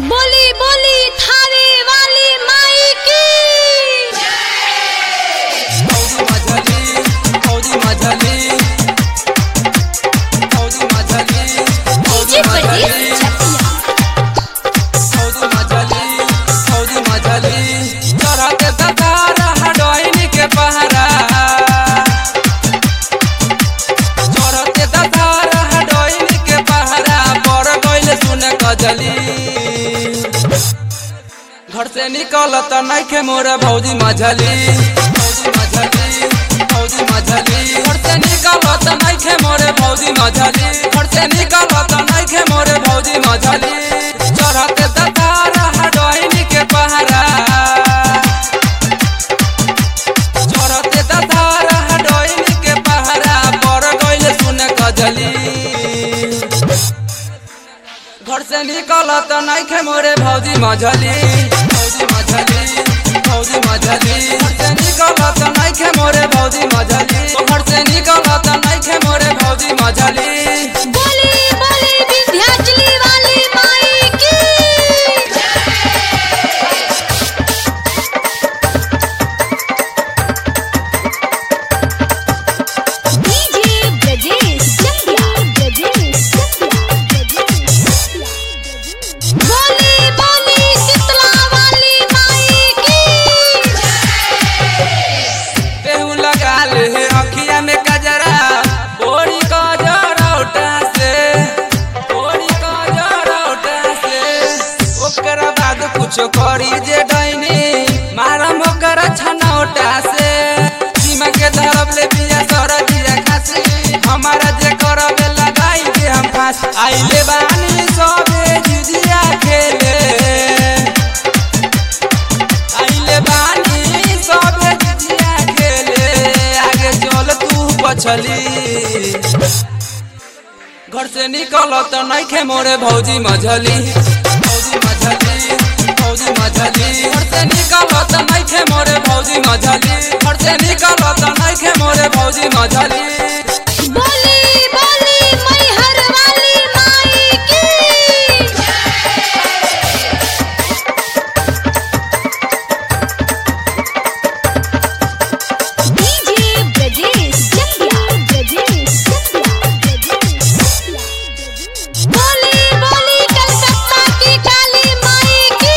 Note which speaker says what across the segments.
Speaker 1: बोली बोली थावे वाली माई की
Speaker 2: फौजी मझली फौजी मझली फौजी मझली फौजी मझली फौजी मझली चढ़ते ददार हडोइन के पहरा चढ़ते ददार हडोइन के पहरा पर गइल सुन कजली घर से निकलत नइखे मोर भौजी मझली भौजी मझली भौजी मझली घर से निकलत नइखे मोर भौजी मझली घर से निकलत नइखे मोर भौजी मझली चढ़त दतार हडोइन के पहरा चढ़त दतार हडोइन के पहरा पर गइल सुन कजली घर से निकलत नइखे मोरे भौजी मझली भौजी मझली भौजी मझली घर से निकलत नइखे मोरे भौजी मझली घर से निकलत नइखे मोरे भौजी मझली
Speaker 1: बोली बोली विंध्याचली वाली माई की डीजे ब्रजेश चंद्रा ब्रजेश चंद्रा ब्रजेश बोली बोली शीतला वाली माई की
Speaker 2: केहू लगा ले अखिया में कजरा बोरी कजरौटा से बोरी कजरौटा से ओकरा बाद कुछो करी जे डैनी मारम ओकर छनौटा से सीमा के धरब ले बिया सर दिया खासी हमारा जे करबे लगाई के हम फांस आइले बानी सबे जुजिया खेले आइले बानी सबे जिया खेले आगे चल तू पछली घर से निकलत नइखे मोरे भौजी मझली भौजी मझली भौजी मझली घर से निकलत नइखे मोरे भौजी मझली घर से निकलत नइखे मोरे भौजी मझली
Speaker 1: बोली बोली मैहर वाली माई की डीजे ब्रजेश चंद्रा ब्रजेश चंद्रा ब्रजेश बोली बोली कलकत्ता की काली माई की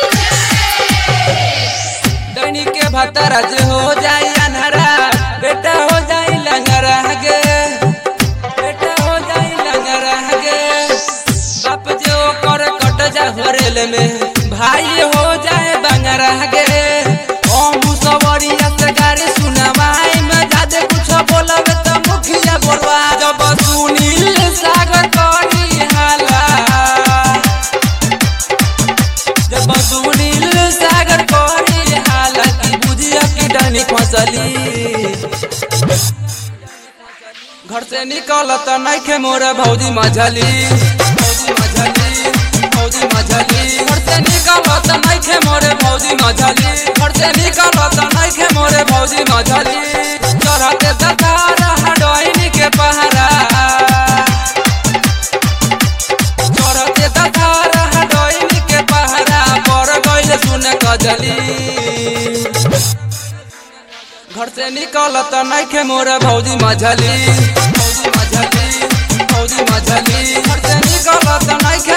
Speaker 2: दैनी के भतरा जे हो जाई अनहरा बेटा हो जाई लंगरा गे बेटा हो जाई लंगरा गे बाप जे ओकर कट जा होरेल में भाई हो जाए बंगरा गे ओ मुसवरिया से गाड़ी सुनवाई में जादे कुछ बोलब त मुखिया बोलवा जब सुनील सागर करी हाला जब सुनील सागर करी हालत बुझिया की डनी फसली घर से निकलत नइखे मोर भौजी मझली भौजी मझली भौजी मझली घर से निकलत नइखे मोर भौजी मझली घर से निकलत नइखे मोर भौजी मझली चढ़ते दतार हडोइन के पहरा चढ़ते दतार हडोइन के पहरा पर गइल सुन कजली घर से निकलत नइखे मोर भौजी मझली भौजी मझली भौजी मझली घर से निकलत नइखे